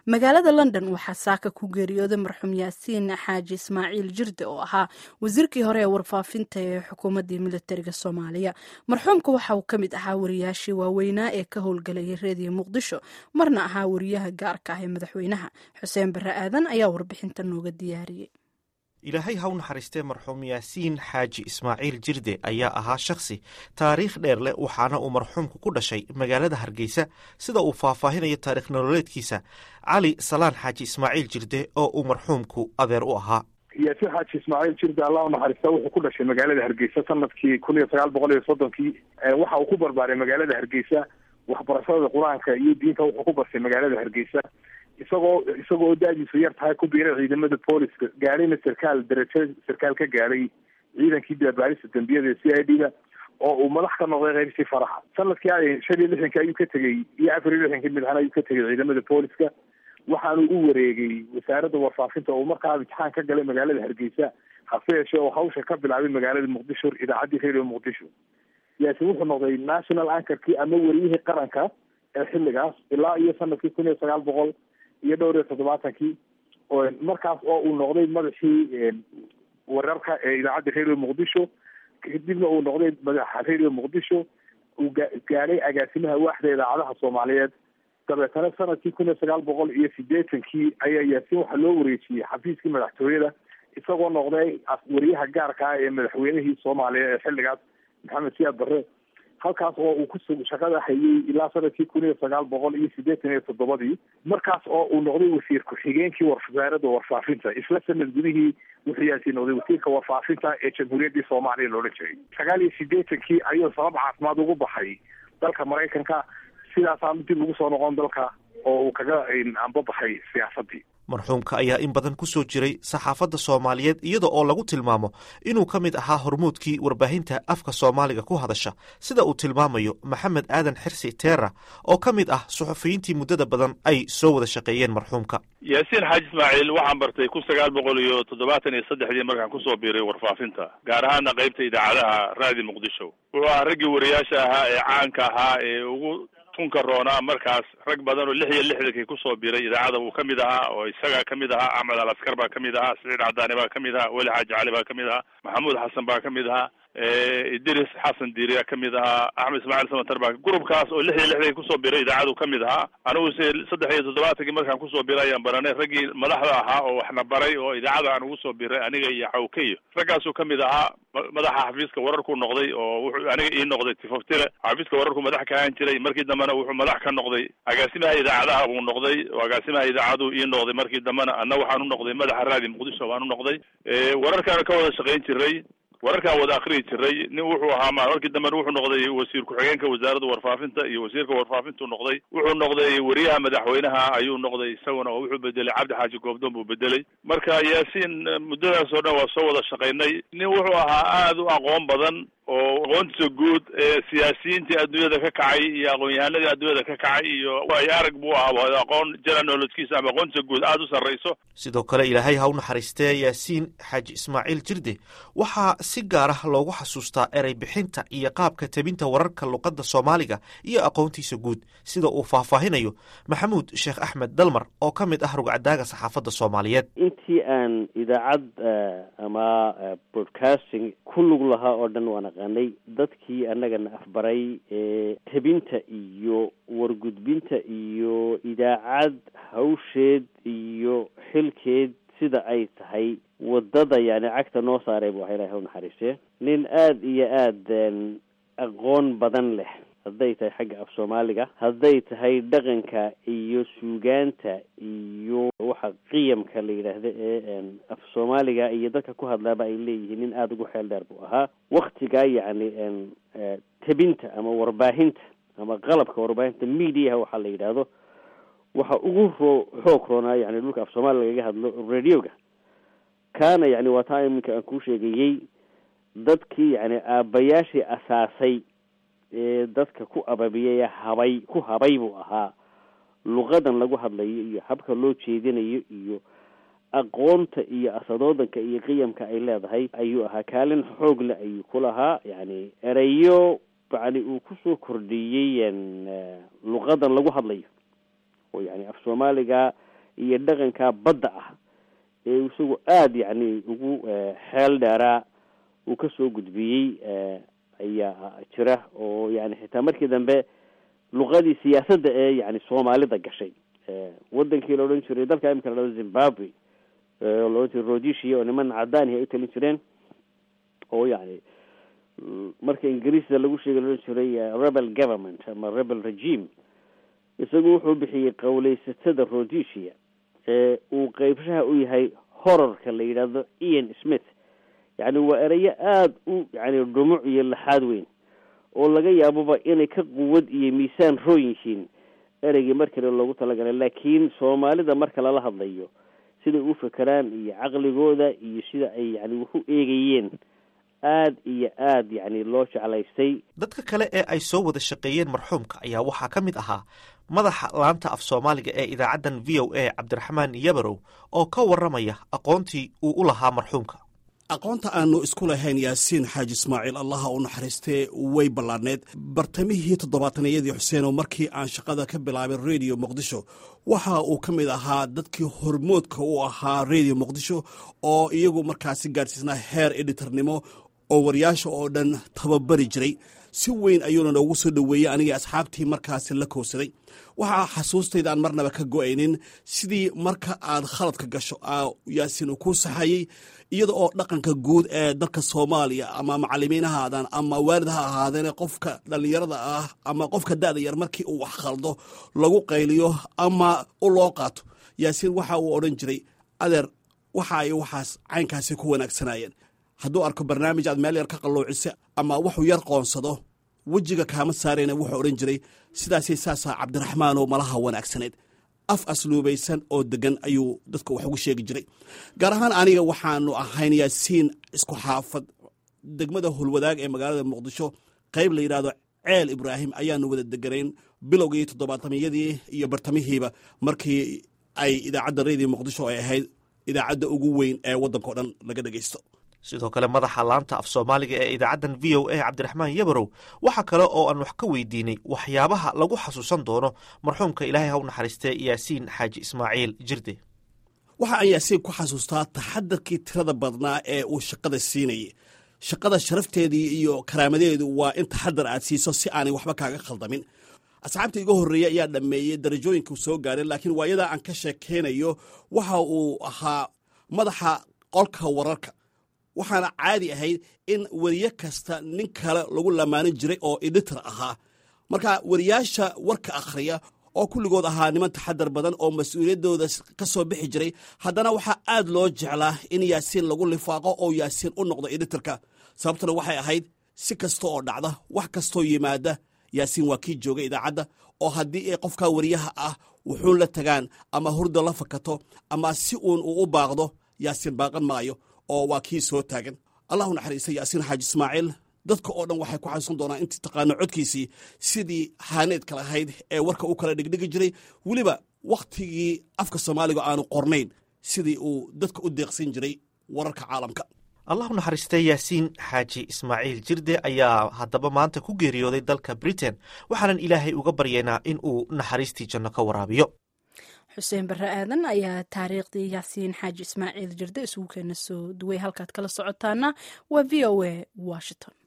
magaalada london waxaa saaka ku geeriyooday marxuum yaasiin xaaji ismaaciil jirde oo ahaa wasiirkii hore ee warfaafinta ee xukuumaddii militariga soomaaliya marxuumka waxa uu ka mid ahaa wariyaashii waaweynaa ee ka howlgelayay reediyo muqdisho marna ahaa wariyaha gaarka ah ee madaxweynaha xuseen barre aadan ayaa warbixinta nooga diyaariyey ilaahay ha u naxariistee marxuum yaasiin xaaji ismaaciil jirde ayaa ahaa shakhsi taariikh dheer leh waxaana uu marxuumku ku dhashay magaalada hargeysa sida uu faahfaahinayo taarikh nololeedkiisa cali salaan xaaji ismaaciil jirde oo uu marxuumku adeer u ahaa yaasiin xaaji ismaaciil jirde allah u naxariista wuxuu ku dhashay magaalada hargeysa sanadkii kun iyo sagaal boqol iyo soddonkii waxa uu ku barbaaray magaalada hargeysa waxbarashada qur-aanka iyo diinta wuxuu ku bartay magaalada hargeysa isagoo isagoo da-diisu yar tahay ku biiray ciidamada booliska gaadhayna sarkaal darajo sarkaal ka gaadhay ciidankii daabaarista dambiyada c i d da oo uu madax ka noqday qeybtii faraxa sanadkii ay shan iyo lixdankii ayuu ka tegey iyo afar iyo lixdankii midhan ayuu ka tegay ciidamada booliska waxaanu u wareegay wasaaradda warfaafinta oo markaa imtixaan ka galay magaalada hargeysa hase yeeshee oo hawsha ka bilaabay magaalada muqdisho idaacaddii radio muqdisho yaasin wuxuu noqday national ankarkii ama wariyihii qaranka ee xilligaas ilaa iyo sanadkii kun iyo sagaal boqol iyo dhowr iyo toddobaatankii markaas oo uu noqday madaxii wararka ee idaacadda radio muqdisho kadibna uu noqday madaxa radio muqdisho uu gaadhay agaasimaha waaxda idaacadaha soomaaliyeed dabeetana sanadkii kun iyo sagaal boqol iyo sideetankii ayaa yaasiin waxaa loo wareejiyey xafiiskii madaxtooyada isagoo noqday wariyaha gaarka ah ee madaxweynihii soomaaliya ee xilligaas maxamed siyaad barre halkaas oo uu ku shaqada hayay ilaa sanadkii kun iyo sagaal boqol iyo siddeetan iyo toddobadii markaas oo uu noqday wasiir ku-xigeenkii wasaaradda warfaafinta isla sanad gudihii wuxuu yaasi noqday wasiirka warfaafinta ee jamhuuriyaddii soomaaliya loodhan jiray sagaal iyo siddeetankii ayuu sabab caafimaad ugu baxay dalka maraykanka sidaasaanu dib ugu soo noqon dalka oo uu kaga anbabaxay siyaasaddii marxuumka ayaa in badan ku soo jiray saxaafadda soomaaliyeed iyada oo lagu tilmaamo inuu ka mid ahaa hormuudkii warbaahinta afka soomaaliga ku hadasha sida uu tilmaamayo maxamed aadan xirsi teera oo ka mid ah suxufiyiintii muddada badan ay soo wada shaqeeyeen marxuumka yaasiin xaaji ismaaciil waxaan bartay kun sagaal boqol iyo toddobaatan iyo saddexdii markaan kusoo biiray warfaafinta gaar ahaana qaybta idaacadaha raadi muqdisho wuxuu ahaa raggii wariyaasha ahaa ee caanka ahaa ee ugu tunka roonaa markaas rag badan oo lix iyo lixdankii kusoo biray idaacada uu ka mid ahaa oo isagaa ka mid ahaa axmed al askar baa ka mid ahaa siciid cadaani baa ka mid ahaa weli xaaji cali baa ka mid ahaa maxamuud xasan baa ka mid ahaa idris xasan diiriya ka mid ahaa axmed ismaaciil samatar baa gurubkaas oo lix iyo lixdankii kusoo biray idaacadu ka mid ahaa anigu se saddex iyo toddobaatankii markaan kusoo biray ayaan baranay raggii madaxda ahaa oo waxna baray oo idaacada aan ugu soo biray aniga iyo xawkeyo raggaasuu ka mid ahaa madaxa xafiiska wararkuu noqday oo wuxuu aniga ii noqday tifoftire xafiiska wararku madax ka ahaan jiray markii dambena wuxuu madax ka noqday agaasimaha idaacadaha buu noqday oo agaasimaha idaacaduu ii noqday markii dambena anna waxaan u noqday madaxa raadi muqdisho baan u noqday wararkaana ka wada shaqayn jiray wararkaan wada akriyi jiray nin wuxuu ahaa markii dambena wuxuu noqday wasiir ku-xigeenka wasaaradda warfaafinta iyo wasiirka warfaafintuu noqday wuxuu noqday wariyaha madaxweynaha ayuu noqday isaguna oo wuxuu bedelay cabdi xaaji goobdoon buu bedelay marka yaasiin muddadaas oo dhan waa soo wada shaqaynay nin wuxuu ahaa aada u aqoon badan oo aqoontiisa guud ee siyaasiyiintii adduunyada ka kacay iyo aqoon-yahanadii adduunyada ka kacay iyo ay arag buu ahaa aqoon generalolodkiisa ama aqoontiisa guud aada u sarrayso sidoo kale ilaahay ha u naxariistee yaasiin xaaji ismaaciil jirde waxaa si gaar ah loogu xasuustaa erey bixinta iyo qaabka tebinta wararka luqadda soomaaliga iyo aqoontiisa guud sida uu faahfaahinayo maxamuud sheekh axmed dalmar oo ka mid ah rugcadaaga saxaafadda soomaaliyeed intii aan idaacad ama broadcasting ku lug lahaa oo dhan waan aqaanay dadkii annagana afbaray ee tebinta iyo wargudbinta iyo idaacad hawsheed iyo xilkeed sida ay tahay waddada yani cagta noo saaray bu aha ilahi ha u naxariistee nin aada iyo aada aqoon badan leh hadday tahay xagga af soomaaliga hadday tahay dhaqanka iyo suugaanta iyo waxa qiyamka la yidhaahda ee af soomaaliga iyo dadka ku hadlaaba ay leeyihiin nin aada ugu xeel dheer buu ahaa waktigaa yacni tebinta ama warbaahinta ama qalabka warbaahinta mediaha waxaa la yidhaahdo waxa ugu ro xoog roonaa yani dhulka af soomaaliya lagaga hadlo radioga kaana yani waa taa iminka aan kuu sheegayey dadkii yani aabayaashii asaasay ee dadka ku ababiyay habay ku habay buu ahaa luqadan lagu hadlayo iyo habka loo jeedinayo iyo aqoonta iyo asadoodanka iyo qiyamka ay leedahay ayuu ahaa kaalin xoog le ayuu ku lahaa yani ereyo yani uu kusoo kordhiyey luqadan lagu hadlayo oo yani af soomaaliga iyo dhaqanka badda ah ee isagu aada yacni ugu xeel dheeraa uu kasoo gudbiyey ayaa jira oo yani xitaa markii dambe luqadii siyaasadda ee yani soomaalida gashay wadankii la odhan jiray dalka imika la dhado zimbabwe oo la odhan jiray rhodesia oo niman cadaanihi ay u talin jireen oo yani marka ingiriisda lagu sheegay la odhan jiray rebel government ama rebel regime isagu wuxuu bixiyey qawleysatada rhodesia ee uu qeybshaha u yahay horarka la yidhaahdo ian smith yacni waa ereyo aada u yani dhumuc iyo laxaad weyn oo laga yaaboba inay ka quwad iyo miisaan roon yihiin ereygii markale loogu talagalay laakiin soomaalida marka lala hadlayo siday u fekeraan iyo caqligooda iyo sida ay yani wax u eegayeen aada iyo aada yacni loo jeclaystay dadka kale ee ay soo wada shaqeeyeen marxuumka ayaa waxaa ka mid ahaa madaxa laanta af soomaaliga ee idaacaddan v o a cabdiraxmaan yabarow oo ka warramaya aqoontii uu u lahaa marxuumka aqoonta aanu isku lahayn yaasiin xaaji ismaaciil allaha u naxariistee way ballaadhneed bartamihii toddobaataniyadii xuseenoo markii aan shaqada ka bilaabay redio muqdisho waxa uu ka mid ahaa dadkii hormoodka u ahaa redio muqdisho oo iyagu markaasi gaadhsiisnaa heer editornimo oo waryaasha oo dhan tababari jiray si weyn ayuuna noogu soo dhoweeyey anigii asxaabtii markaasi la kowsaday waxaa xasuustayda aan marnaba ka go-aynin sidii marka aad khaladka gasho yaasiin uu ku saxayey iyada oo dhaqanka guud ee dalka soomaaliya ama macalimiin ha ahaadaan ama waalid ha ahaadeen qofka dhallinyarada ah ama qofka da-da yar markii uu wax khaldo lagu qayliyo ama u loo qaato yaasiin waxa uu odhan jiray adeer waxa ay waxaas caynkaasi ku wanaagsanayeen hadduu arko barnaamij aad meel yar ka qalloocisa ama wuxuu yar qoonsado wejiga kaama saarayna wuxuu odhan jiray sidaasay saasaa cabdiraxmaanoo malaha wanaagsaneed af asluubaysan oo degan ayuu dadka wax ugu sheegi jiray gaar ahaan aniga waxaanu ahayn yaasiin isku xaafad degmada hulwadaag ee magaalada muqdisho qayb la yidhaahdo ceel ibraahim ayaanu wada deganayn bilowgii toddobaatamiyadii iyo bartamihiiba markii ay idaacadda redio muqdisho ay ahayd idaacadda ugu weyn ee waddanka o dhan laga dhegaysto sidoo kale madaxa laanta af soomaaliga ee idaacaddan v o a cabdiraxmaan yabarow waxaa kale oo aan wax ka weydiinay waxyaabaha lagu xasuusan doono marxuumka ilaahay ha u naxariistee yaasiin xaaji ismaaciil jirde waxa aan yaasiin ku xasuustaa taxadarkii tirada badnaa ee uu shaqada siinayay shaqada sharafteedii iyo karaamadeedu waa in taxadar aad siiso si aanay waxba kaaga khaldamin asxaabta iga horreeyey ayaa dhammeeyey darajooyinkuu soo gaaray laakiin waayadaa aan ka sheekeynayo waxa uu ahaa madaxa qolka wararka waxaana caadi ahayd in weriye kasta nin kale lagu lamaanin jiray oo editor ahaa marka weriyaasha warka akhriya oo kulligood ahaa niman taxadar badan oo mas-uuliyaddooda ka soo bixi jiray haddana waxaa aad loo jeclaa in yaasiin lagu lifaaqo oo yaasiin u noqdo editorka sababtuna waxay ahayd si kasta oo dhacda wax kastoo yimaada yaasiin waa kii jooga idaacadda oo haddii ay qofka weriyaha ah wuxuun la tagaan ama hurda la fakato ama si uun uu u baaqdo yaasiin baaqan maayo oo waa kii soo taagan allahu naxariista yaasiin xaaji ismaaciil dadka oo dhan waxay ku xasuusan doonaan intii taqaano codkiisii sidii haaneedka lahayd ee warka u kala dhigdhigi jiray weliba wakhtigii afka soomaaliga aanu qornayn sidii uu dadka u deeqsin jiray wararka caalamka allahu naxariistee yaasiin xaaji ismaaciil jirde ayaa haddaba maanta ku geeriyooday dalka britain waxaanan ilaahay uga baryaynaa in uu naxariistii janno ka waraabiyo xuseen barre aadan ayaa taariikhdii yaasiin xaaji ismaaciil jirde isugu keena soo duway halkaad kala socotaana waa v o a washington